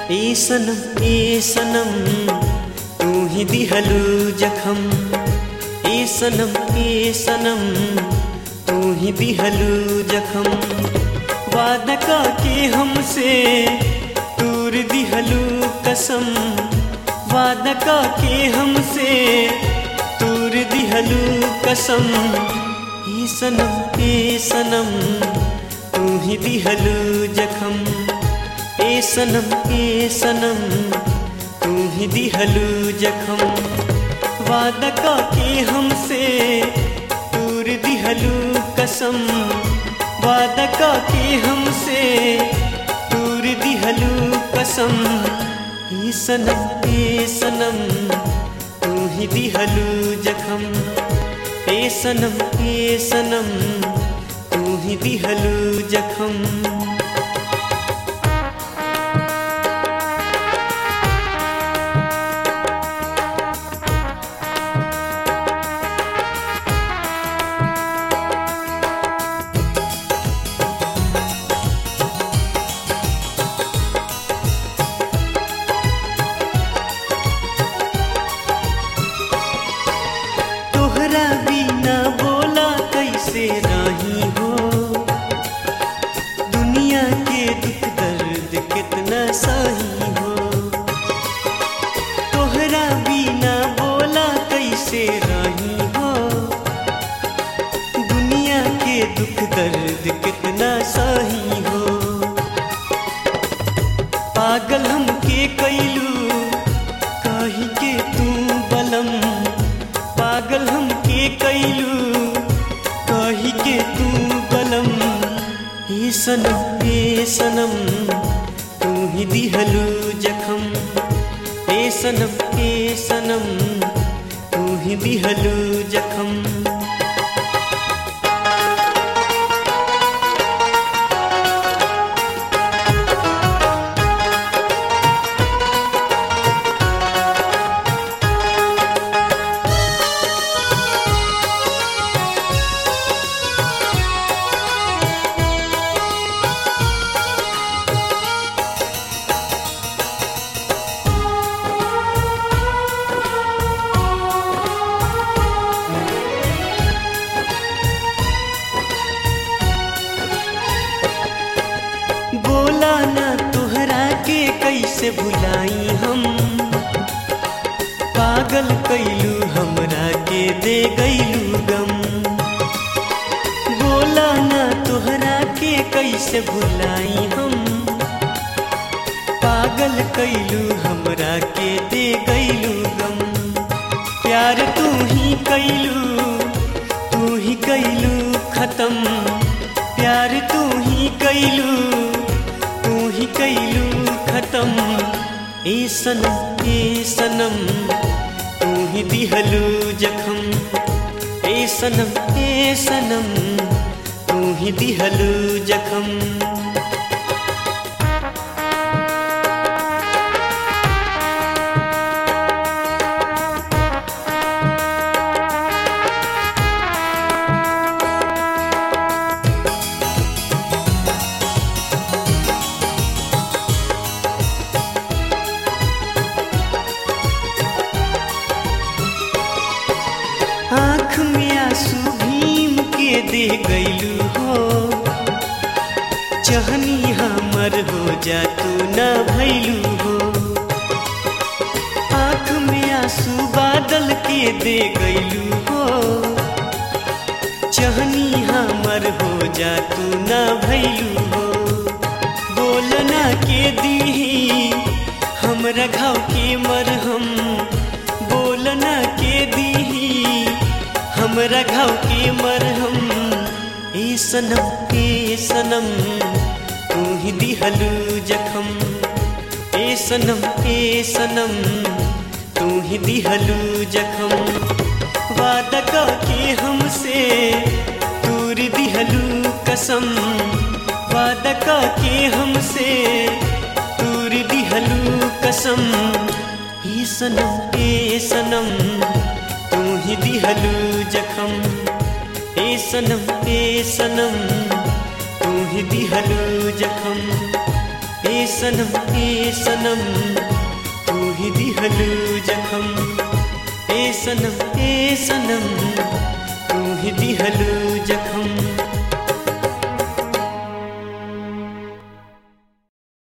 ए सनम ए सनम तू ही दिहलू जखम ए सनम ए सनम तू ही दिहलू जखम वादा का के हमसे दूर दिहलू कसम वादा का के हमसे दूर दिहलू कसम ए सनम ए सनम तू ही दिहलू जखम ए सनम ए सनम तू ही दिहलू जखम वादा का के हमसे दूर दिहलू कसम वादा का के हमसे दूर दिहलू कसम ए सनम ए सनम तू ही दिहलू जखम ए सनम ए सनम तू ही दिहलू जखम तोहरा बिना बोला कैसे रही हो दुनिया के दुख दर्द कितना सही हो तोहरा बिना बोला कैसे रही हो दुनिया के दुख दर्द कितना सही हो पागल हमके कैलू कही के तू बलम पागल हमके कैलू कही के तू बलम हे सनम हे सनम तू ही दिहलू जखम हे सनम हे सनम तू ही दिहलू जखम बोला ना तोहरा के कैसे भुलाई हम पागल कैलू हमरा के दे गैलू गम बोला ना तोहरा के कैसे भुलाई हम पागल कैलू हमरा के दे गैलू गम प्यार तू ही कैलू तू ही कैलू खत्म प्यार तू ही कैलू तू ही कैलू खत्म ए सनम ए सनम तू ही दिहलू जखम ए सनम ए सनम तू ही दिहलू जखम आँख में आंसू भीम के दे गैलू हो चहनी हमर हो जा तू न भैलू हो आँख में आंसू बादल के दे गैलू हो चहनी हमर हो जा तू न भैलू हो बोलना के दी हमरा घाव के मरहम बोलना के दी हमरा घाव के मरहम ए सनम ए सनम तू ही दिहलू जखम ए सनम ए सनम तू ही दिहलू जखम वादा का के हमसे दूर दिहलू कसम वादा का के हमसे दूर दिहलू कसम ए सनम ए सनम तू ही दिहलू जखम ए सनम ए सनम तू ही दिहलू जखम ए सनम ए सनम तू ही दिहलू जखम ए सनम ए सनम तू ही दिहलू जखम